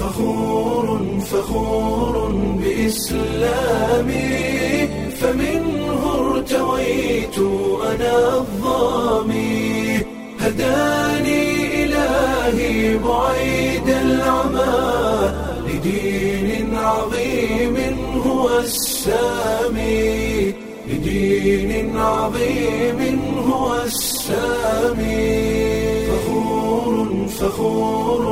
فخور فخور بإسلامي فمنه ارتويت أنا الظامي هداني إلهي بعيد العمى لدين عظيم هو السامي لدين عظيم هو السامي فخور فخور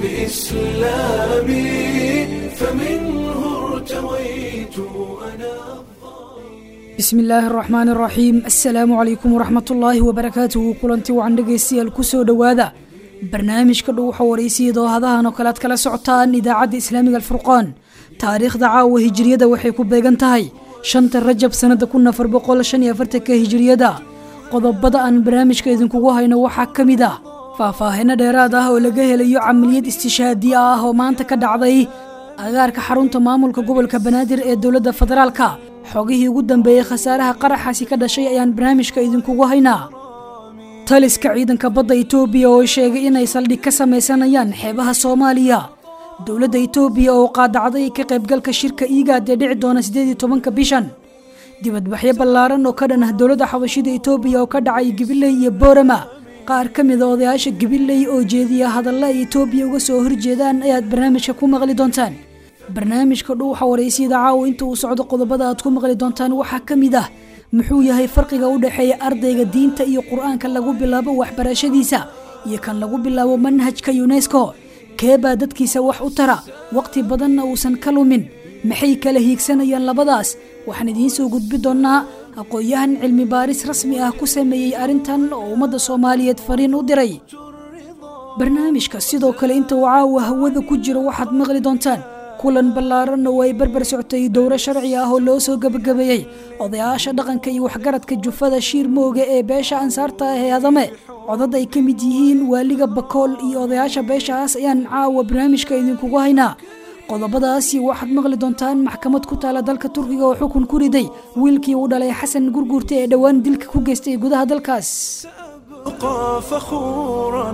بإسلامي فمنه ارتويت أنا bismi illaahi araxmaan araxiim assalaamu calaykum waraxmatullaahi wabarakaatuhu kulanti wacan dhegaystayaal kusoo dhowaada barnaamijka dhow waxa waraysiya hadahan oo kale aad kala socotaan idaacadda islaamiga alfurqaan taariikhda caawa hijiriyada waxay ku beegan tahay shanta rajab sannada kun afar boqol shan iyo afartanka hijiriyada qodobada aan barnaamijka idinkugu hayno waxaa ka mid ah faahfaahino dheeraad ah oo laga helayo camaliyad istishaadiya ah oo maanta ka dhacday agaarka xarunta maamulka gobolka banaadir ee dowladda federaalka xogihii ugu dambeeyey khasaaraha qaraxaasi ka dhashay ayaan barnaamijka idinkugu haynaa taliska ciidanka badda itoobiya oo sheegay inay saldhig ka samaysanayaan xeebaha soomaaliya dowladda itoobiya oo qaadacday ka qaybgalka shirka iigaad ee dhici doona siddeed iyo tobanka bishan dibadbaxyo ballaaran oo ka dhan ah dowladda xabashida itoobiya oo ka dhacay gabiley iyo boorama qaar ka mid a odayaasha gabiley oo jeediya hadalla ay itoobiya uga soo horjeedaan ayaad barnaamijka ku maqli doontaan barnaamijka dhuuxa waraysiyada caawa inta uu socdo qodobada aad ku maqli doontaan waxaa ka mid ah muxuu yahay farqiga u dhexeeya ardayga diinta iyo qur-aanka lagu bilaabo waxbarashadiisa iyo kan lagu bilaabo manhajka yunesko keebaa dadkiisa wax u tara waqti badanna uusan ka lumin maxay kala hiigsanayaan labadaas waxaan idiin soo gudbi doonnaa aqoon-yahan cilmi baaris rasmi ah ku sameeyey arrintan oo ummadda soomaaliyeed fariin u diray barnaamijka sidoo kale inta uu caawa hawada ku jiro waxaad maqli doontaan kulan ballaaran oo ay barbar soctay dowro sharci ah oo loo soo gebagabeeyey odayaasha dhaqanka iyo waxgaradka jufada shiir mooga ee beesha ansaarta ah ee adame codad ay ka mid yihiin waaliga bakool iyo odayaasha beeshaas ayaan caawa barnaamijka idinkugu haynaa qodobadaasi waxaad maqli doontaan maxkamad ku taala dalka turkiga oo xukun ku riday wiilkii uu dhalay xasan gurguurta ee dhowaan dilka ku geystay gudaha dalkaas أبقى فخورا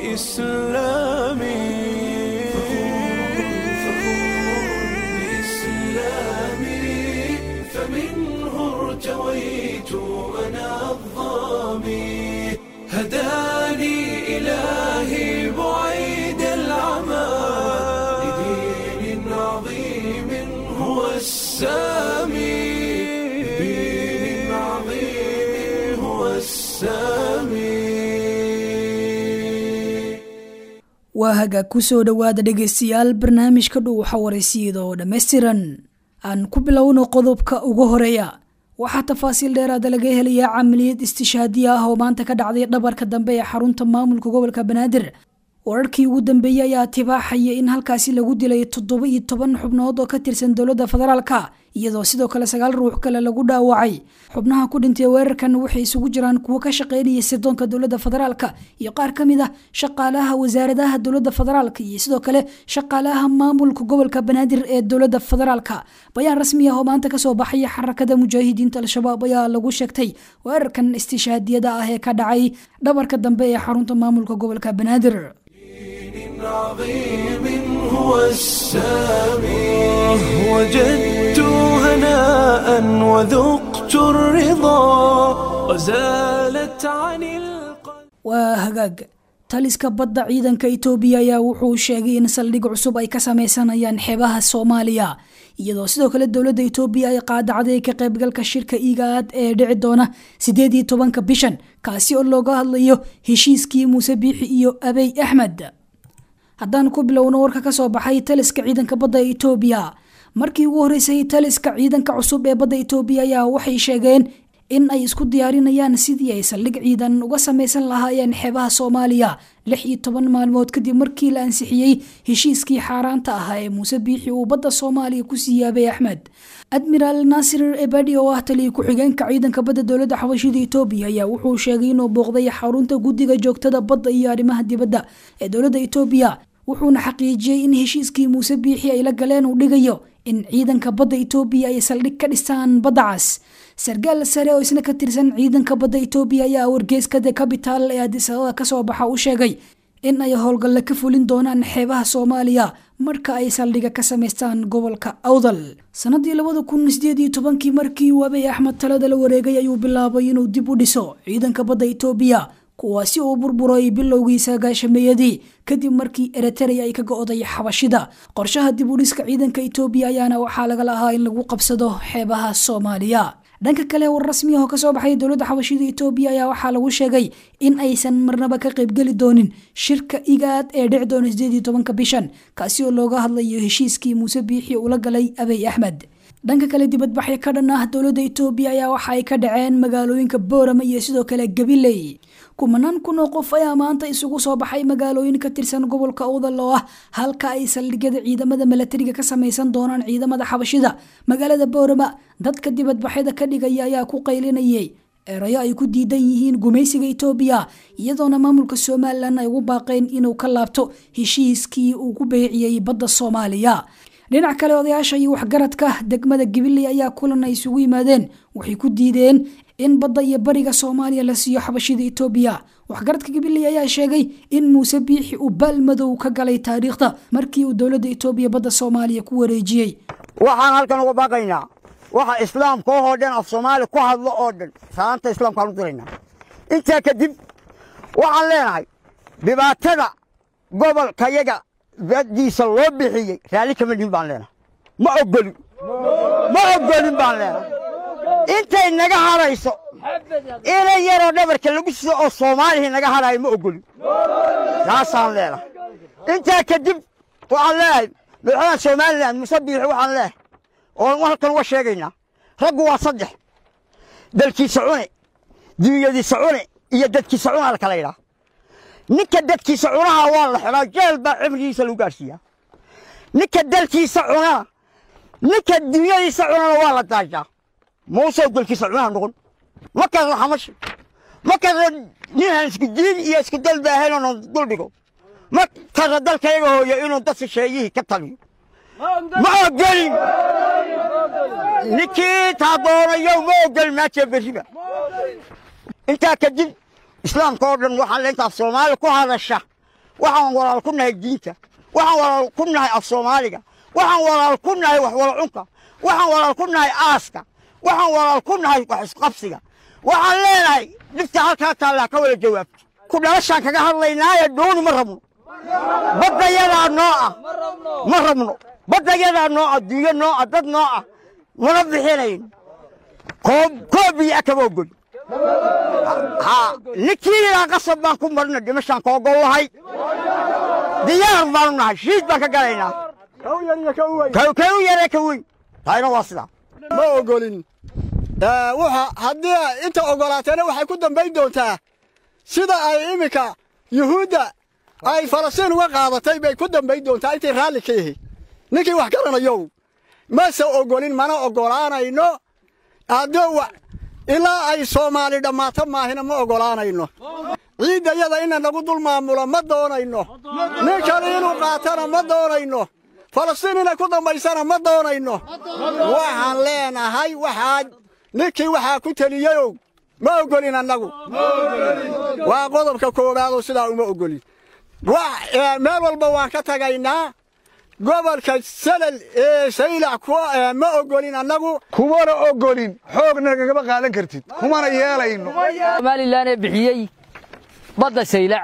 بإسلامي فمنه ارتويت أنا الظامي هداني إلهي بعيد العمى لدين عظيم هو السامي لدين عظيم هو السامي waa hagaag ku soo dhowaada dhegaystayaal barnaamijka dhuuxa waraysiyada oo dhammaystiran aan ku bilowno qodobka ugu horeeya waxaa tafaasiil dheeraada laga helayaa camaliyad istishaadiya ah oo maanta ka dhacday dhabarka dambe ee xarunta maamulka gobolka banaadir wararkii ugu dambeeyey ayaa tibaaxaya in halkaasi lagu dilay toddoba iyo toban xubnood oo ka tirsan dowladda federaalka iyadoo sidoo kale sagaal ruux kale lagu dhaawacay xubnaha ku dhintay weerarkan waxay isugu jiraan kuwo ka shaqeynaya sirdoonka dowladda federaalka iyo qaar ka mid ah shaqaalaha wasaaradaha dowladda federaalka iyo sidoo kale shaqaalaha maamulka gobolka banaadir ee dowladda federaalka bayaan rasmi ah oo maanta kasoo baxaya xarakada mujaahidiinta al-shabaab ayaa lagu sheegtay weerarkan istishaadiyada ah ee ka dhacay dhabarka dambe ee xarunta maamulka gobolka banaadir دين عظيم هو السامي وجدت هناء وذقت الرضا وزالت عن القلب waa hagaag taliska badda ciidanka itoobiya ayaa wuxuu sheegay in saldhig cusub ay ka sameysanayaan xeebaha soomaaliya iyadoo sidoo kale dowladda itoobiya ay qaadacday ka qaybgalka shirka iigaad ee dhici doona siddeed iyo tobanka bishan kaasi oo looga hadlayo heshiiskii muuse biixi iyo abey axmed haddaan ku bilowno warka ka soo baxay taliska ciidanka badda ee itoobiya markii ugu horreysay taliska ciidanka cusub ee badda itoobiya ayaa waxay sheegeen in ay isku diyaarinayaan sidii ay saldhig ciidan uga samaysan lahaayeen xeebaha soomaaliya lix iyo toban maalmood kadib markii la ansixiyey heshiiskii xaaraanta ahaa ee muuse biixi uu badda soomaaliya ku sii yaabay axmed admiraal naasir ebadi oo ah taliya ku-xigeenka ciidanka badda dowladda xabashida itoobiya ayaa wuxuu sheegay inuu booqday xarunta guddiga joogtada badda iyo arrimaha dibadda ee dowladda itoobiya wuxuuna xaqiijiyey in heshiiskii muuse biixi ay la galeen uu dhigayo in ciidanka badda itoobiya ay saldhig ka dhistaan badda cas sargaal sare oo isna ka tirsan ciidanka badda itoobiya ayaa wargeyska the capital ee adisababa kasoo baxa u sheegay in ay howlgalle ka fulin doonaan xeebaha soomaaliya marka ay saldhiga ka samaystaan gobolka awdal sanadii labada kun sideed iyo tobankii markii uu abiy axmed talada la wareegay ayuu bilaabay inuu dib u dhiso ciidanka badda itoobiya kuwaasi uu burburay bilowgii sagaashameeyadii kadib markii eritrea ay ka go-day xabashida qorshaha dib u dhiska ciidanka itoobiya ayaana waxaa laga lahaa in lagu qabsado xeebaha soomaaliya dhanka kale war rasmiyaho kasoo baxay dowladda xabashida itoobiya ayaa waxaa lagu sheegay in aysan marnaba ka qaybgeli doonin shirka igaad ee dhici doona sideed iyo tobanka bishan kaasi oo looga hadlayo heshiiskii muuse biixi ula galay abiy axmed dhanka kale dibadbaxyo ka dhan ah dowladda itoobiya ayaa waxa ay ka dhaceen magaalooyinka boorama iyo sidoo kale gabiley kumanaan kun oo qof ayaa maanta isugu soo baxay magaalooyin ka tirsan gobolka awdal oo ah halka ay saldhigyada ciidamada milatariga ka samaysan doonaan ciidamada xabashida magaalada boorama dadka dibadbaxyada ka dhigaya ayaa ku qaylinayay erayo ay ku diidan yihiin gumaysiga itoobiya iyadoona maamulka somalilan ay ugu baaqeen inuu ka laabto heshiiskii uu ku beeciyey badda soomaaliya dhinac kale odayaasha iyo waxgaradka degmada gabiley ayaa kulan ay isugu yimaadeen waxay ku diideen in badda iyo bariga soomaaliya la siiyo xabashida itoobiya waxgaradka gabiley ayaa sheegay in muuse biixi uu baalmadow ka galay taariikhda markii uu dowladda itoobiya badda soomaaliya ku wareejiyey waxaan halkan uga baaqaynaa waxa islaamka oo dhan af soomaali ku hadlo oo dhan salaanta islaamkaan u diraynaa intaa kadib waxaan leenahay dhibaatada gobolkayaga baddiisa loo bixiyey raalli kama dhihin baan leenahay ma ogolin ma ogolin baan leenahay intay naga hadhayso inay yaroo dhabarka lagu sido oo soomaalihii naga hadhaayo ma ogolin taasaan leenahay intaa kadib waxaan leeyahay madaxweynaha somalilan muse biixi waxaan leeyahay oo halkan uga sheegaynaa raggu waa saddex dalkiisa cune dunyadiisa cune iyo dadkiisa cunaa la kala yidhaha ninka dadkiisa cunaha waa la xidhaa jeel baa cimrigiisa lagu gaarsiiyaa ninka dalkiisa cunana ninka dunyadiisa cunana waa la daajaa muuse dalkiisa cunaha noqon ma karra xamashi ma karra ninaan isku diin iyo isku dal baahayn oonu dul dhigo ma karra dalkayaga hooyo inuu dad shisheeyihii ka taliyo ma ogolin ninkii taa doonayo ma ogolin maajee berriba intaa kadib islaamka oo dhan waxaan le intaaf soomaali ku hadasha waxaan walaal ku nahay diinta waxaan walaal ku nahay af soomaaliga waxaan walaal ku nahay wax wala cunka waxaan walaal ku nahay aaska waxaan walaal ku nahay wax isqabsiga waxaan leenahay dhibta halkaa taallaa ka wada jawaabta ku dhalashaan kaga hadlaynaaye dhooni ma rabno baddayadaa noo ah ma rabno baddayadaa noo ah dunyo noo ah dad noo ah mana bixinayn koob koob iyo akaba ogol ninkii ilaa qasab baan ku marna dhimashaan ka ogol lahay diyaar baanu nahay shiid baan ka galaynaa ka u yare ka weyn taayna waa sidaa ma ogolin waxa haddii inta ogolaateena waxay ku dambayn doontaa sida ay iminka yuhuudda ay falastiin uga qaadatay bay ku dambayn doontaa intay raalli ka yahay ninkii wax garanayow mase ogolin mana ogolaanayno haddii ilaa ay soomaali dhammaato maahina ma ogolaanayno ciiddayada ina nagu dul maamulo ma doonayno ninkan inuu qaatana ma doonayno falastiin inay ku dambaysana ma doonayno waxaan leenahay waxaa ninkii waxaa ku teliyeyow ma ogolin annagu waa qodobka koowaadoo sidaa uma ogolin meel walba waan ka tagaynaa gobolka salal ee saylac ma ogolin annagu kumana ogolin xoogna nagama qaadan kartid kumana yeelayno somalilan ee bixiyey badda saylac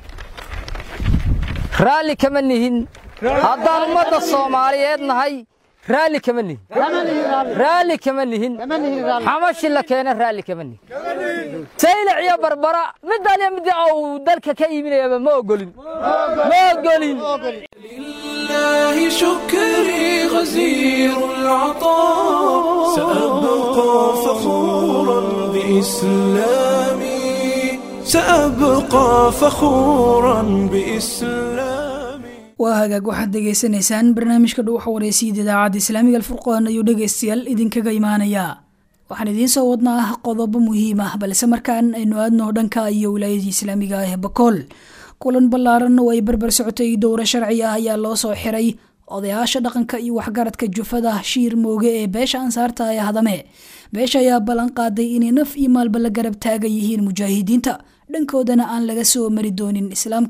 raalli kama nihin haddaan ummadda soomaaliyeed nahay raalli kama nihin raalli kama nihin xamashi la keena raalli kama nihin saylac iyo barbara mid aliya mid uu dalka ka iibinayaba ma ogolin ma ogolin لله شكري غزير العطاء سأبقى فخورا بإسلامي سأبقى فخورا بإسلامي waa hagaag waxaad dhegaysanaysaan barnaamijka dhuuxa waraysiida idaacadda islaamiga alfurqaan ayuu dhegaystayaal idinkaga imaanayaa waxaan idiin soo wadnaa qodobo muhiim ah balse markaan aynu aadno dhanka iyo wilaayadii islaamiga ah ee bakool kulan ballaaran oo ay barbar socotay dowro sharci ah ayaa loo soo xiray odayaasha dhaqanka iyo waxgaradka jufada shiir mooge ee beesha ansaarta ee hadame beesha ayaa ballan qaaday inay naf iyo maalba la garab taagan yihiin mujaahidiinta dhankoodana aan laga soo mari doonin islaamka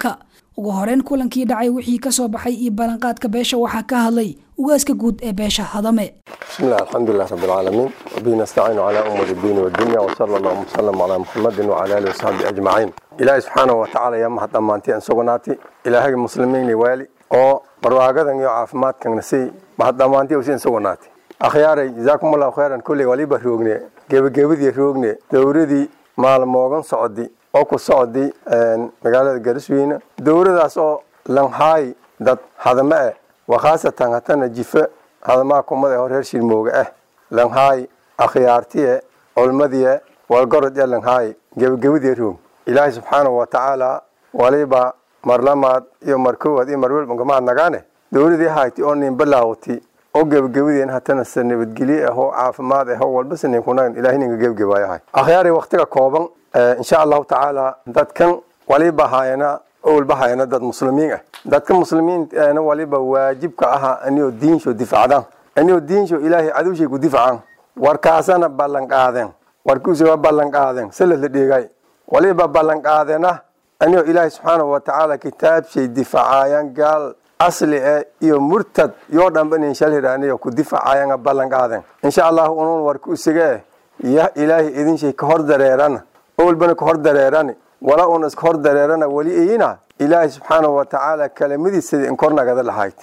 ugu horeyn kulankii dhacay wixii ka soo baxay iyo ballanqaadka beesha waxaa ka hadlay ugaaska guud ee beesha hadame بسم الله الحمد لله رب العالمين وبه نستعين على أمور الدين والدنيا وصلى الله وسلم على محمد وعلى آله وصحبه أجمعين إلهي سبحانه وتعالى يا محد أمانتي أن سقناتي إلهي المسلمين والي oo barwaaqadan iyo caafimaadkan nasi mahad dhammaantii usiin suganaatay akhyaaray jazaakum allahu khayran kulley waliba roogne gebagabadii roogne dowradii maalmoogan socdi oo ku socdi magaalada garisweyne dowradaas oo langhaay dad hadame eh wakhaasatan hatana jife hadamaha kumada hor reer shirmooga ah langhaay akhyaartiye culmadiye walgorod ee langhaay gebagabadii roog ilaahay subxaanahu wa tacaala waliba marlamaad iyo markowaad iyo marwelba gamaad nagaane dowladii hayti oo nin balaawati oo gebagabadeen hatana se nabadgelye ahoo caafimaad ahoo walba sanin kunagan ilahay ninka gebagabayahay akhyaari waktiga kooban insha allahu tacaala dadkan waliba hayana owlba hayana dad muslimiin ah dadka muslimiintana waliba waajibka aha aniyoo diinsho difacdaan aniyoo diinsho ilaahay cadowshay ku difacaan warkaasana ballan qaadeen warkiisa waa ballan qaadeen sala la dheegay waliba ballan qaadena anigoo ilaahay subxaanahu watacaala kitaabshay difacaayaan gaal asli e iyo murtad yoo dhanba inin shalhiraaniyo ku difacaayaan ballan qaadeen insha allahu unun warku isige ya ilaahay idinshay ka hor dareerana owlbana ka hor dareerani wala un iska hor dareerana weli iyina ilaahay subxaanahu watacaala kalamadiisada in kor nagada lahayd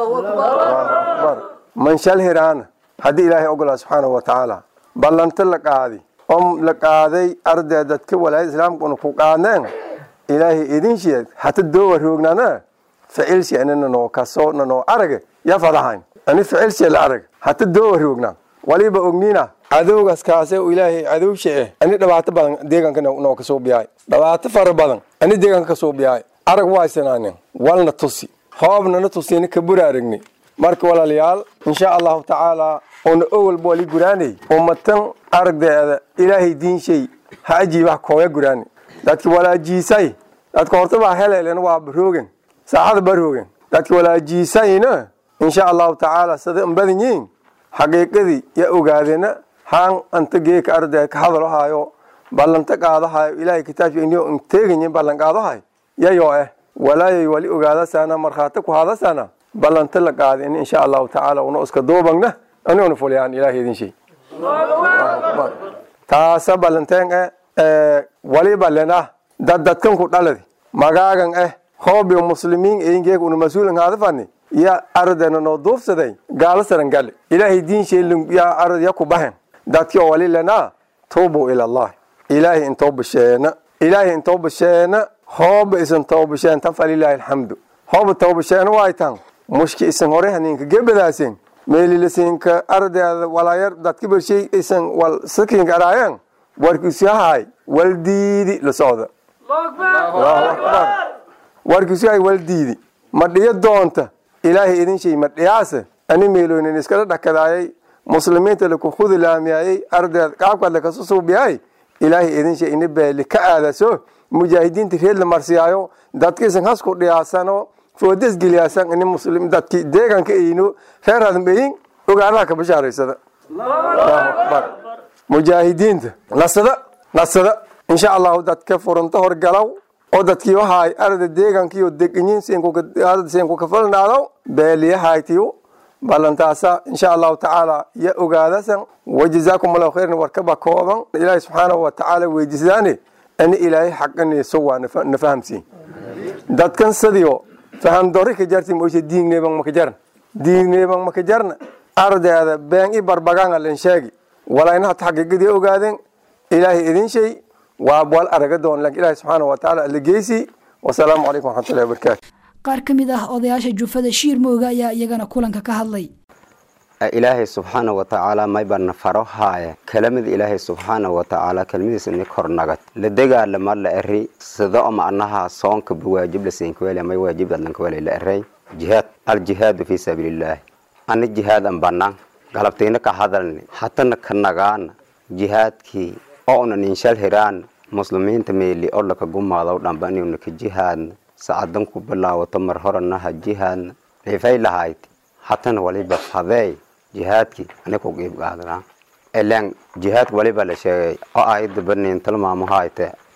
man shalhiraana haddii ilaahay ogolaa subxaanahu watacaala ballanto la qaadi oo la qaaday arday dadka walaayada islaamkuna ku qaadneen ilaahay idin sheeg hata doowa roognana ficilshi anina noo kaso nanoo arage ya fadahayn ani ficilshi la arag hata doowa roogna waliba ognina cadowgaas kaase u ilaahay cadowsha eh ani dhibaato badan deegaanka noo kasoo biyaay dhibaato fara badan ani deegaanka kasoo biyaay arag waaysanaane walna tusi hoobnana tusini ka buraaragni marka walaalayaal insha allahu tacaala una owalba wali guraanay ummatan aragdeeda ilaahay diinshay ha ajiibaha kooya guraani dadki walaajiisay dadka horta baa heleelen waa baroogen saaxada baroogen dadki walaajiisayna insha allahu tacaala sada badan yiin xaqiiqadii ya ogaadena haan anta geeka arday ka hadalo hayo ballanta qaadahayo ilaahay kitaabka inyo inteeganyin ballan qaadahay yayo eh walaayay wali ogaadasana markhaati ku hadasana ballanta la qaada in insha allahu tacaala una iska duubagna aniguna fuliyaan ilaahay idin shay taasa ballanteen eh waliba lena dad dadkan ku dhaladi magaagan eh hoobiyo muslimiin eingeeg una mas-uulan haadafani ya ardena noo duufsaday gaalo saran gale ilaahay diin sheelin ya arad ya ku bahen dadki oo wali lena tuubu ila allah ilaahay intoo basheena ilaahay intoo basheena hooba isan too basheen tan falilaahi alxamdu hooba too basheena waay tan mushki isan hore haninka gebadaasen meelilasinka ardeeda walaayar dadka bershay isan wal sakinka araayeen warkiisuyahay waldiidi la socda warkiisuyahay waldiidi ma dhiyo doonta ilaahay idin shay ma dhiyaase ani meeloonin iskala dhakadaayay muslimiinta laku khudi laamiyayay ardeed qaabkaad lakasu suubiyay ilaahay idin shay ini beeli ka aadaso mujaahidiinta reed la marsiyaayo dadka isan hasku dhiyaasano foodes geliyaasan ini muslim dadki deeganka eyno reer hadambeyin ogaanaha ka bashaaraysada mujaahidiinta nasada nasada insha allahu dadka furunto horgalaw oo dadkii wahaay arada deegankiyo deganyin senku kafalnaadaw beeliyahaytiyo ballantaasa insha allahu tacaala ya ogaadasan wajazaakum allahu khayran warkaba kooban ilaahay subxaanahu watacaala weydiisaane ani ilaahay xaqaniiso waa na fahamsiin dadkan sadiyo faham dori ka jarti moyshe diigneeban maka jarn diigneeban maka jarna ardeeda been i barbagaanga len sheegi walayna hata xaqiiqadii ogaadeen ilaahay idin shay waa wal araga doon laakiin ilaahay subxaanahu watacaala alla geysi wasalaamu calaykum waxmatullahi wabarakaatu qaar ka mid ah odayaasha jufada shiir mooga ayaa iyagana kulanka ka hadlay ilaahay subxaana watacaala maybana faro haaya kelamid ilaahay subxaana watacaala kelmadiisa ni kor nagad la degaalama la eri sida oma anaha soonka waajib lasinkwele may waajib dadlankawele la erey jihaad aljihaadu fi sabiilillaahi ani jihaad an banaan galabtayna ka hadalni hatana ka nagaana jihaadkii oo una ninshal hiraan muslimiinta meeli oo laka gumaado dhanba inuna ka jihaadna sacadan ku bilaawato mar horanaha jihaadna rifay lahayd hatana waliba fadeey jihaadkii ani ku qiib qaadnaa ilaan jihaadka waliba la sheegay oo ayada banin tilmaamuhaayte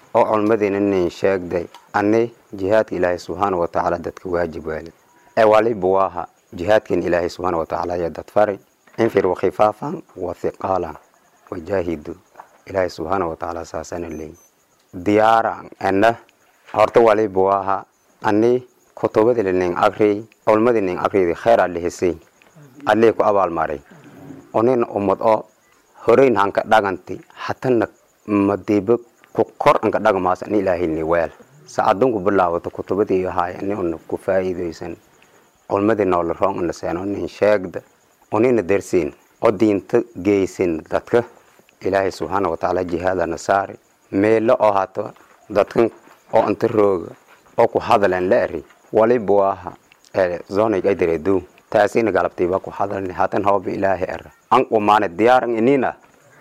oo culmadiina nin sheegday ani jihaadka ilaahay subxaana wa tacaala dadka waajib waalid ee waliba waaha jihaadkan ilaahay subxaana wa tacaala ayaa dad fari infiruu khifaafan wa hiqaalan wajaahidu ilaahay subxaana wa tacaala saasana leey diyaaran ena horta waliba waaha ani kutubadii nin akriy culmadii nin akriydi khayr alle hesay allee ku abaalmaray onin ummad oo horeyn hanka dhaganti hatana madiibo ku kor anka dhagmaas ani ilaahayni weel saacadunku bilaawato kutubadii ahaay ani una ku faa'iidaysan culmadii noola roon una seeno nin sheegda onina dersiin oo diinta geysin dadka ilaahay subxaana wa tacaala jihaadana saari meelo oo hato dadkan oo inta rooga oo ku hadaleen la eri waliba waaha zonig ay dareedu taasina galabtiiba ku hadalni hatan hooba ilaahay era an qumaane diyaaran inina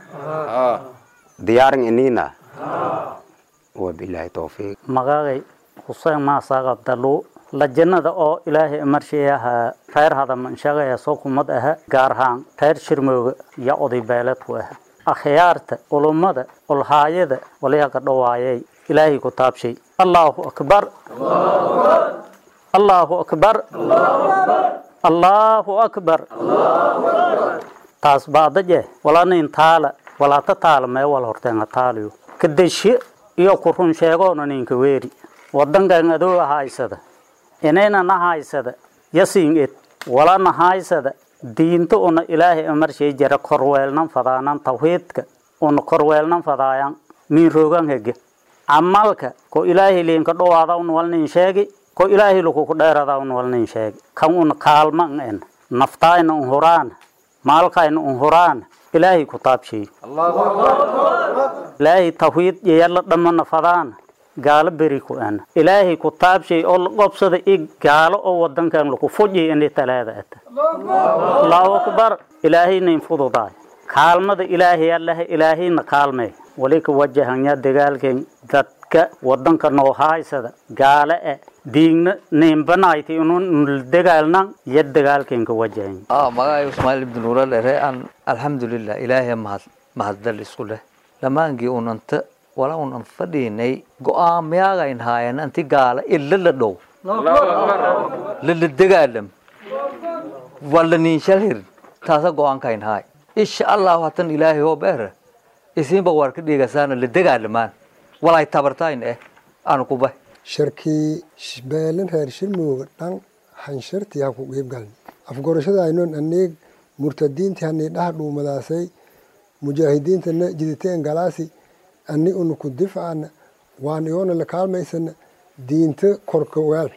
diyaaran inina wabilaahi towfiiq magagay huseen maasaaq abdalu lajannada oo ilaahay marshiyaha reer hadamanshagaya soo kumad aha gaar ahaan reer shirmooga iyo oday beeleedku aha akhyaarta ulummada ulhaayada waliha ka dhawaayay ilaahay ku taabshay allaahu akbar allaahu akbar allaahu akbar taas baadaje walanin taala walaata taala mee wal horteenga taaliyo kadeshe iyo ku run sheegoona ninka weeri wadankan adoo haysada inaynan haysada yasiin ed walana haysada diinta una ilaahay amarshay jara korweelnan fadaanan tawhiidka una korweelnan fadaayan min roogan hege camalka ko ilaahay liinka dhowaada un walnin sheegi ko ilaahay lukuku dheerada un walnin sheegi kan una kaalman en naftaayna un huraana maalkayna un huraana ilaahay ku taabshay ilaahay tawhiid yala dhamana fadaana gaalo beri ku ana ilaahay ku taabshay oo la qobsada i gaalo oo wadankan laku fuji ini talaada ata allahu akbar ilaahayna in fududaay kaalmada ilaahay allaha ilaahayna kaalmee wali ka wajahanya dagaalkan dadka wadanka noo haysada gaale e diigna nimbanayti inun dagaalnan iyo dagaalkan ka wajahanya magacay ismaaciil ibn nuural ere an alxamdulilah ilaahay mahad mahaddal isku leh dhammaangii unanta wala unan fadhiinay go-aamyaagayn haayan anti gaala illa la dhow lala dagaalam wala niinshal hir taasa go-aankayn haay insha allahu hatan ilaahay hoo beera isinba war ka dhigasaana la dagaalamaan walay tabartayn eh aan kubah sharkii beelin reer shirmooga dhan hanshartii ha ku qiibgalni afgorashada aynoon aneeg murtadiintii hanii dhaha dhuumadaasay mujaahidiintana jiditeen galaasi ani una ku difcana waan iyoona la kaalmaysana diinta korka weel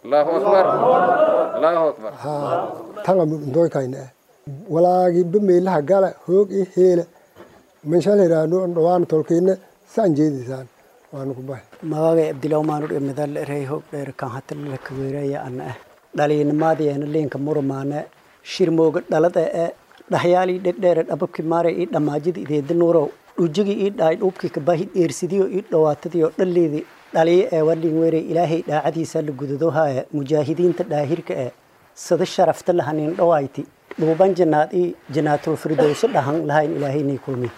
tanga ndoykayna ah walaagi bameelaha gala hoog i heela manshal hiraano dhawaan tolkiina saan jeedisaan waanu ku bahay magagay abdilawmaanu dhimidal rey hoog dheer kan hatalala kaweeraya ana ah dhaliinimaadiyeena liinka murmaane shirmooga dhalada ee dhahyaalii dhedheere dhababki maare ii dhammaajida ideeda nuurow dhujigii ii dhaay dhuubkii kabahi dheersidiyo ii dhawaatadiyo dhalleedii dhaliyo ee walin weere ilaahay dhaacadiisa la gudadohaya mujaahidiinta dhaahirka ee sida sharafta lahanin dhawayti dhuuban janaad ii janaatul firdowso dhahan lahayn ilaahaynay kulmi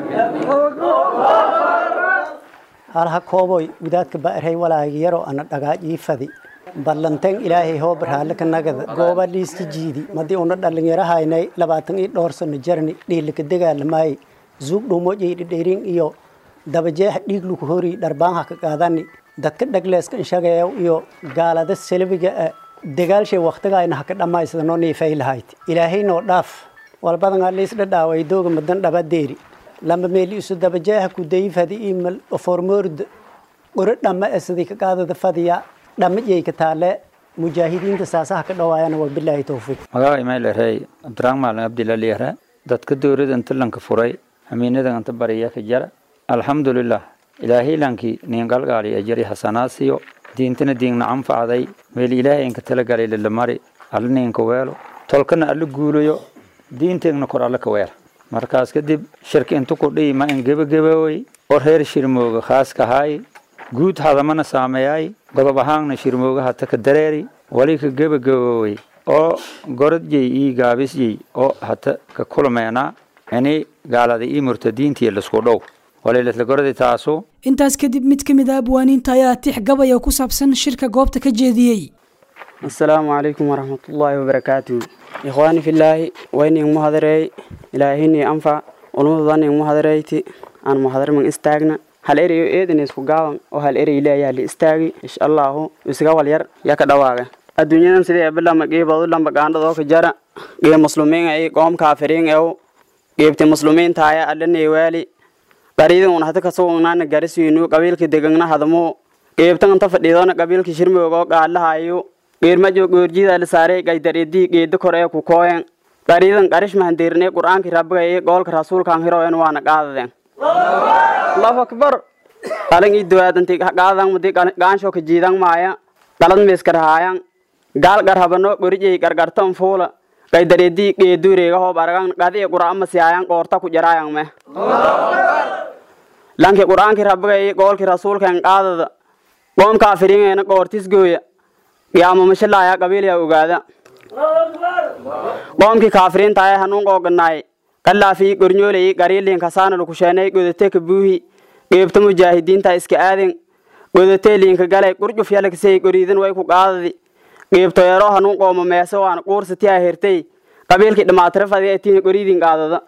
halha kooboy gudaadka ba'arhay walaagi yaro ana dhagaaj ii fadi ballanteen ilaahay hoo barhaale ka nagada gooba liiska jiidi madii una dhalinyarahaynay labaatan ii dhowr sano jarni dhiilika dagaalamaay zuug dhuumojay dhidhirin iyo dabajeex dhiig luku hori dharbaanha ka qaadani dadka dhagleeska inshageeyo iyo gaalada selbiga dagaalshay waktigayna haka dhammaysadano niifay lahayd ilaahay noo dhaaf walbadan liis dhadhaaway dooga madan dhabadeeri lama meeli isu dabajeeha ku dayifadi imal formoorda qoro dhamma esadii ka qaadada fadiya dhamma yeyka taale mujaahidiinta saasaha ka dhawaayana waa bilaahi towfiiq magaca imayl erey abdiraaq maalin abdilali ere dadka dowlada inta lanka furay amiinada inta bariya ka jara alxamdulilah ilaahay lankii ningalgaali ajari hasanaasiyo diintana diingna anfacday meel ilaahay inka talagalay lalamari alla ninka weelo tolkana alla guulayo diinteegna kor alla ka weela markaas kadib shirki inta ku dhihi ma in gebagabowey oo reer shirmooga khaaska haay guud hadamana saameeyay godob ahaanna shirmooga hata ka dareeri wali ka gebagabowey oo gorodjey ii gaabisjey oo hata ka kulmeena ini gaalada ii murtadiintiya lasku dhow walilatlagoradi taasu intaas kadib mid ka mid a abwaaniinta ayaa tix gabaya ku saabsan shirka goobta ka jeediyey asalaamu calaykum waraxmatullaahi wabarakaatuhu ikhwaani fillaahi wayning muhadareey ilaahini anfac ulmadudaning muhadareyti aan muhadarman istaagna hal erayo eedan isku gaaban oo hal erey leeyaha li istaagi insha allahu isaga walyar yaa ka dhawaaga adduunyadan sidii ebilama qiibadu lamba gaandhadoo ka jara qiib muslumiin ay qoom kaafiriin ew qiibti muslumiintaaya allanay waali qariidin un hata kasuugnaana garisiinu qabiilki degangna hadamo qiibtan anta fadhiidona qabiilki shirmoogoo qaalahayo qiirmajo goorjida lisaaray qaydareedii geeda kor ee ku kooyen qariidan qarish mahandeerinay qur'aankii rabbigaye goolka rasuulkan hiroen waana qaadadeen allahu akbar qalan ii duwaadantay qaadan mudi gaansho ka jiidan maaya qalad meeskarhaayan gaal qarhabano qorijay qargartan fuula qaydareedii geeduureega hoob aragan qadiye qur'aan masiyaayan qoorta ku jaraayan me lanki qur'aankii rabbigaye goolkii rasuulkan qaadada qoom kaafiriingeena qoortis gooya qiyaamamashilaaya qabiilya ogaada qoomkii kaafiriintaaya hanuun qooganaay qallaafii gornyoolay qariiliin kasaana lukusheenay godate ka buuhi qeybta mujaahidiinta iska aaden godatee liinka galay qurjuf yalaksay qoriidan way ku qaadadi qeybto yaro hanuun qooma meese waan quursatiyaa hertay qabiilkii dhamaatire fadiatiin qoriidin qaadada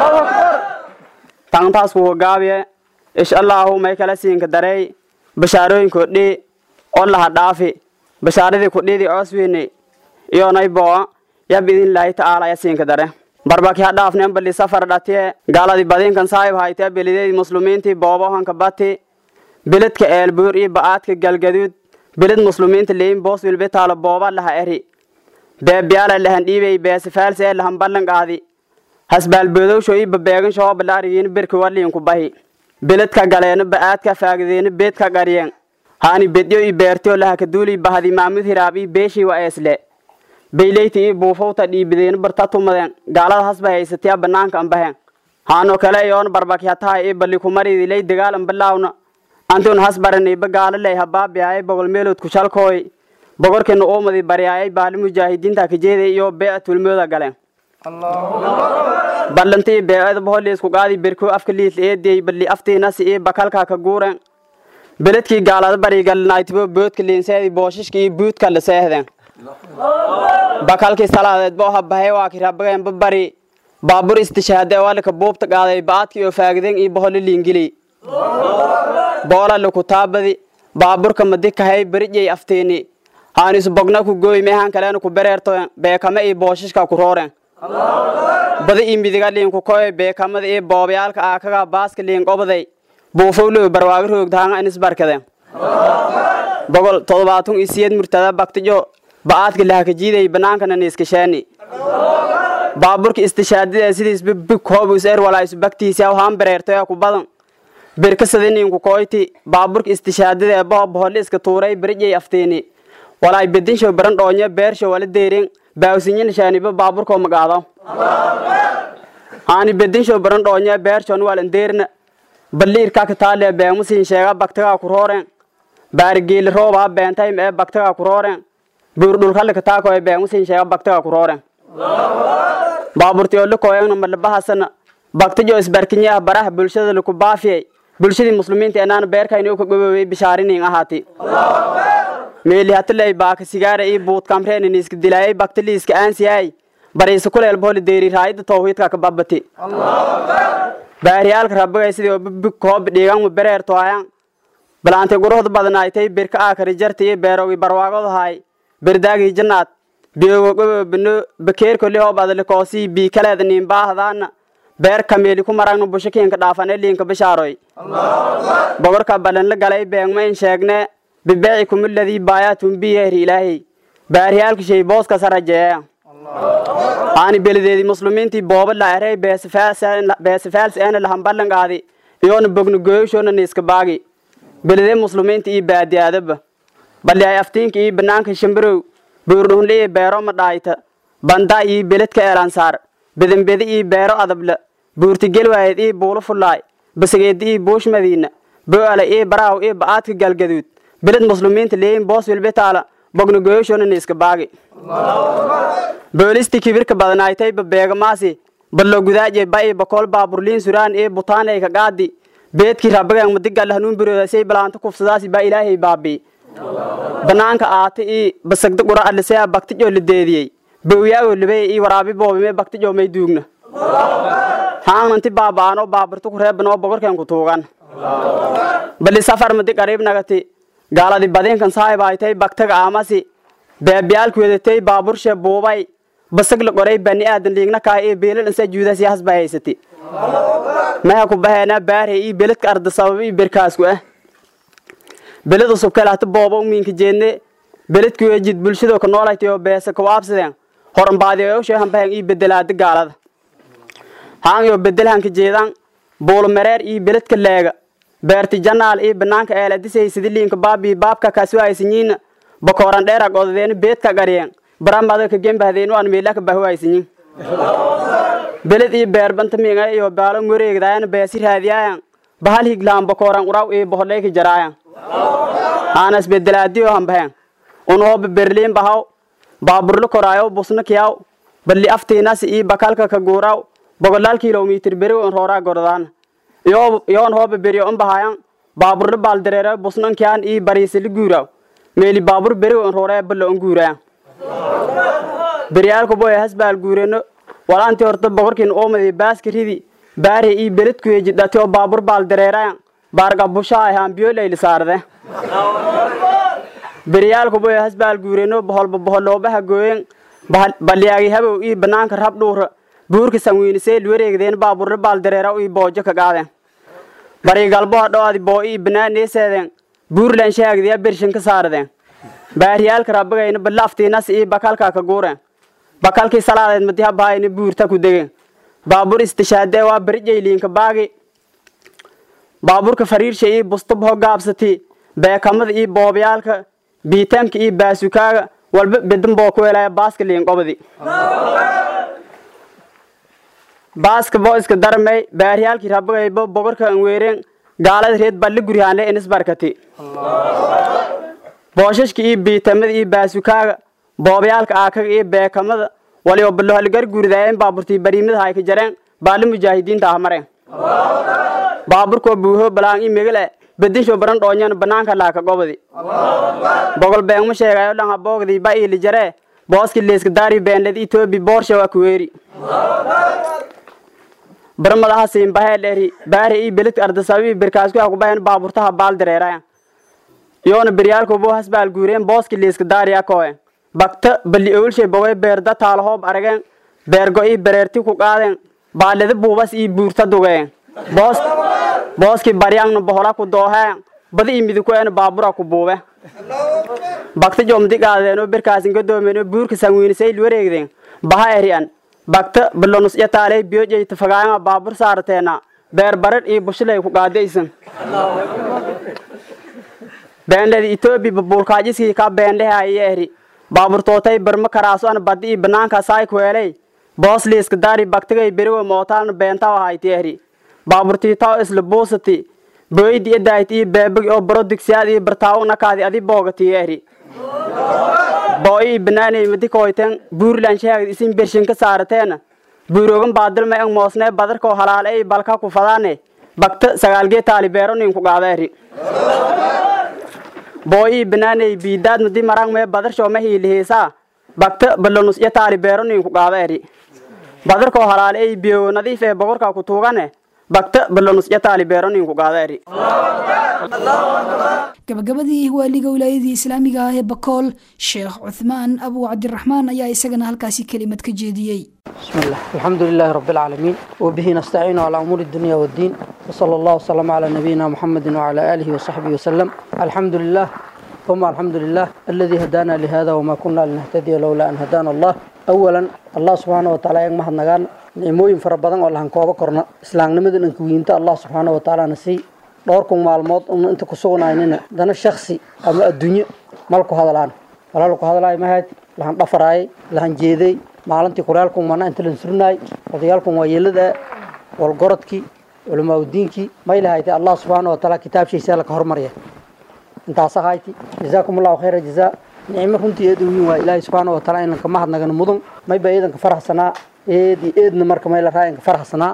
tantaas kuwa gaabiye insha allahu may kala siinka dareey bashaarooyinko dhee oo laha dhaafi bashaaradii kudhidi coosweyne iyonay boa yab idinlaahi tacaala yasiinka dare barbaki ha dhaafnen bali safar dhatiye gaaladi badinkan saayib hayte belideedi muslumiintii boobohanka bati beledka eelbuur iyo ba'aadka galgaduud beled muslumiinta leyin boos wilbe taalo booba laha eri beebiyaala lahan dhiibey beesifaalsi ee lahan ballan qaadi hasbaalboodowsho iyo babeegansho oo balaariyiin berki waliinku bahi beledka galeeno ba'aadka faagideeno beedka qariyeen haani bedyo i beertyo lahakaduuli bahadi maamud hiraab i beeshii wa eesle beyleyti i buufowta dhiibideeno barta tumadeen gaalada hasba haysatiya banaanka ambaheen haano kale iyoon barbaki hatahay i bali kumaridilay dagaalan balaawna antun has baraniiba gaalaley habaabiyaay bogol meelood kushalkooy bogorkina uumadi baryaayay baali mujaahidiinta kajeeday iyo beeca tulmooda galeen ballantii beecada boholiisku qaadi berkoo afka liisla eediyey bali aftiinasi iyo bakalka ka guureen beledkii gaalada barigalnaaytibo boodka liinseedi booshishka iyo buudka la seehdeen bakalkii salaadeed boo habahay waa kirabageen babari baabur istishaade walika buubta qaaday ba'adkii oo faagideen iyo boholi liingili boola lakutaabadi baaburka madikahay berijay aftiini haanisu bogna ku gooy meehan kaleena ku bereertoen beekame iyo booshishka ku rooreen bada iyo midiga liinku koy beekamada iyo boobyaalka aakaga baaska liin qobaday buufowlow barwaago roogdaanga inis barkadeen bogol todobaatan iyo siyeed murtada baktijo ba'aadka lahakajiiday banaankana niiskasheeni baaburka istishaadida sidiisba big hoobus er walaa isu baktiisa haan bereertoya ku badan berkasadiniinku koyti baaburka istishaadida ee boho boholli iska tuuray berijay aftiini walaay bedinshow baran dhoonyo beershow wala deerin baawsinyin shaaniba baaburkoo magaado haani bedinshow baran dhoonyo beershon walan deerna balliirka kataale beemusin sheega baktagaa ku rooren baarigeeli roobaa beentaym ee baktagaa ku rooren buurdhulkalle kataako ee beemusin sheega baktagaa ku rooren baaburtiyoole koyengna malabahasana baktijo isbarkinyaah baraha bulshada laku baafiyey bulshadii muslimiinta enaana beerkayni uka gobowey bishaarinin ahaati meeli hatiley baaka sigaara ii buudkamreen niiska dilaayay baktiliiska aansiyaay bariisa kuleel boholi deeri raayida tawhiidka ka babati baariyaalka rabigay sidii obibig koob dhiiganmu bereertoayan balaante guruhda badanaaytay birka aakari jarta iyo beerogi barwaagodahaay berdaagii jannaad biyogo gobo bino bakeerkoli hoob adalikoosii bii kaleeda niinbaahdaana beer kameeli ku maragna bushakiinka dhaafane liinka bishaaroy bogorka balanla galay beegma in sheegne bibeeci kumuladii baayaatun biyehri ilaahay baariyaalka shay booska sarajeeya aani belideedi muslimiintii booba laarey beesifaals eena lahamballan qaadi iyoona bogna goyoshona niiska baagi belide muslimiinta ii baadiyaadaba bali ay aftiinka ii banaanka shimbirow buurdhunle ii beero ma dhaayta banda ii beledka eelansaar bedembedi ii beero adabla buurtigelwaayed ii buulo fullaay basageedi ii buush madiina bo'ala ii baraaw ii ba'aadka galgaduud beled muslimiinta leeyin boos wilbitaala bogna goyoshona niiska baagi boolisti kibirka badanaaytay babeegamaasi ballo gudaaje ba'i bakool baaburliin suraan ii butaanay ka qaadi beedkii rabbagan madigalle hanuun biroodaasay balaanta kufsadaasi baa ilaahay baabii banaanka aata ii basagda qura adlisaya baktijoo lideediyey bawyaagoo libay ii waraabi boobime baktijoo may duugna haananti baaba'anoo baabartu ku reebanoo bogorkeen ku tuugan bali safar madi qariib nagati gaaladi badinkan saahibaaytay baktaga aamasi beebiyaalku wedatay baaburshe buubay basag la qoray bani aadan liigna kaa ii beelal insa juudas yahas baa haysati meha ku baheena baarhe ii beledka arda sabab ii berkaasku ah beled usub kalaata booba umiinka jeedne beledku ejid bulshadoo ka noolaytay beesa kawaabsadeen horanbaadiyoosheehan bahen ii bedelaada gaalada haan yo bedelhanka jeedan buulo mareer ii beledka leega beerti janaal ii banaanka eeladisay sidiliinka baabii baabka kaasuhaysinyiina bakooran dheera godadeena beedka qariyeen baramada ka gembahdeenu aan meelaka bahuhaysinyin beled ii beerbanta miinga iyo baalo ngoreegdaayan beesi raadiyaayan bahal higlaan bakooran uraw ii bohodhayka jaraayan haanas bedelaadiyo hambaheen unhooba berliin bahaw baaburlo koraayo busna kiyaw balli aftiinasi ii bakalka ka guuraw bogollaal kilomitir beriw in rooraa gordaan yoon hooba beriyo un bahayan baaburlo baaldareero busnan kiyaan ii bariisili guuraw meeli baabur beriw in rooree ballo un guurayan beryaalku boye hasbaal guureno walaanti horta bogorkiin oomadi baaska ridi baare ii beledkuye jidhati oo baabur baaldareerayan baarga bushaa ahaan biyo layli saarde beryaalku boye hasbaal guureno boholba boholoobaha gooyen balyaagi habow ii banaanka rab dhuura buurka sanwiinisee luwareegdeen baaburro baaldareera ii boojo ka qaadeen bari galboha dhoadi boo ii banaaneeseedeen buurlan shaagdiya bershin ka saardeen baariyaalka rabbagayna balaftiinas ii bakalka ka guureen bakalkii salaadeed madiha bahayna buurta ku degeen baabur istishaadee waa barijayliinka baagi baaburka fariirsha ii bustabaho gaabsati beekamada ii boobyaalka biitaanka ii baasukaaga walba bedan boo ku helaya baaska liinqobadi baaska boo iska darmay baariyaalkii rabbagayba bogorka an weereen gaalada reed balli guryaanle inis barkati booshashka ii biitamada ii baasukaaga boobyaalka aakaga ii beekamada waliyo ballohaligar guuridaayeen baaburtii bariimada hayka jareen baali mujaahidiinta ah mareen baaburkoo buuho balaan ii megale bedinsho baran dhoonyan banaanka laaka gobadi bogol beengma sheegayo dhan haboogdii ba iili jaree booski leeska daari beenled itoobi boorsha waa kuweeri barmadaha siinbahee dheeri baari ii beledka ardasabii berkaasku ha kubahen baaburtaha baal dareerayan yoona beryaalko boo hasbaal guureen booski leeska daariya kooyen bagta balli owlshay bogay beerda taalahoob arageen beergo ii bereerti ku qaadeen baaleda buubas ii buurta dugeen boos booski baryangna bohola ku dooheen bada ii midikueen baabura ku buube bagta jomdi qaadeenoo berkaasin gadoomeeno buurka sanwiinisay wareegdeen baha eri'an bagta balonus yataaley biyojeyta fagaayanga baabur saarateena beer barar ii bushilay ku qaadaysan beendhedi itoobi babuulkaajiskii ka beendhehe aye eri baaburtootay barma karaaso an badi ii banaanka saay kueley boos liiska daari bagtigay berigo mootaan beentaw ahayti eri baaburtiitaw isla buusati boydi edaayt ii beebagi oo baro digsiyaad ii bartaawo nakaadi adi boogati eri boo ii banaaney madikoyten buurlan sheegd isin bershinka saarateena buurogan baadilma eng moosnee badarkoo halaale ii balka ku fadaane bagta sagaalgee taali beero ninku qaada eri boo ii banaaney biidaad madi marang mee badarsho ma hiilihiisaa bagta balonus iyo taali beero ninku qaada eri badarkoo halaale ii biyo nadiif ee bogorka ku tuugane bagta balonus iyo taali beero ninku qaada eri gabagabadii waaliga wilaayadii islaamiga ah ee bakool sheekh cuthmaan abu cabdiraxmaan ayaa isagana halkaasi kelimad ka jeediyey بسم الله الحمد لله رب العالمين وبه نستعين على أمور الدنيا والدين وصلى الله وسلم على نبينا محمد وعلى آله وصحبه وسلم الحمد لله ثم الحمد لله الذي هدانا لهذا وما كنا لنهتدي لولا أن هدانا الله أولا الله سبحانه وتعالى يغمح نغان نعموين فربضان والله هنكوبا كورنا إسلام نمدن انكوينتا الله سبحانه وتعالى نسي dhowrkun maalmood un inta ku sugnaynina dana shaksi ama adduunyo malku hadalaan walaalku hadalaay mahayd lahan dhafaraayay lahan jeeday maalintii kulaalkun mana inta lan surnaay odayaalkun waa yeelada walgorodkii culamaauddiinkii may lahaytay allah subxaana watacaala kitaabshiisa laka hormarya intaasa hayti jazaakum allahu khayra jazaa nicmo runtii eed uwiin waa ilaahay subxaana watacaala inanka mahadnagana mudan mayba eedanka faraxsanaa eedi eedna marka may la raa inka faraxsanaa